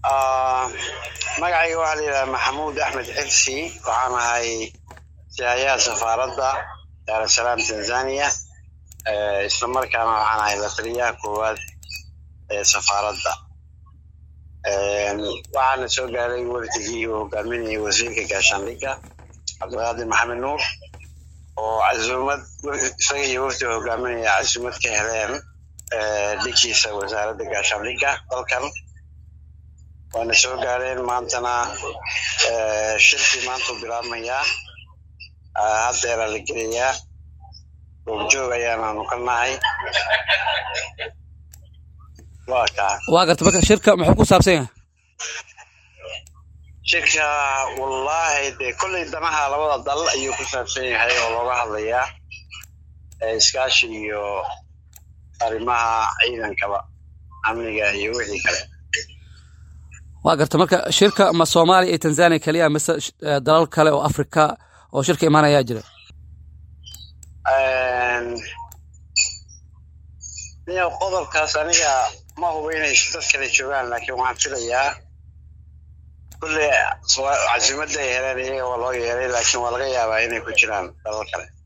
magacayga waxaa la yidhaha maxamuud axmed xifsi waxaan ahay sihayaha safaaradda daarusalaam tanzania isla markaana waxaan ahay la taliyaha koowaad ee safaaradda waxaana soo gaaray wafdigii uu hogaaminayay wasiirka gaashaandhigga cabdiqaadir maxamed nuur oo casuumad isaga iyo wafdiga hogaaminaya casuumad ka heleen dhigiisa wasaaradda gaashaandhigga dalkan waana soo gaareen maantana shirkii maantuu bilaabmayaa haddeera la gelayaa goobjoog ayaanaanu ka nahay waa kaa waa garta marka shirka muxuu ku saabsan yahay shirka wallaahi dee kolley danaha labada dal ayuu ku saabsan yahay oo looga hadlayaa iskaashi iyo arrimaha ciidankaba amniga iyo wixii kale waa garta marka shirka ma soomaaliya iyo tanzania keliya mise dalal kale oo afrika oo shirka imaanayaa jira niyo qodobkaas aniga ma hubo inay dad kale joogaan laakiin waxaan filayaa kulle casuumadda ay heleen iyaga waa loo yeeray laakiin waa laga yaabaa inay ku jiraan dalal kale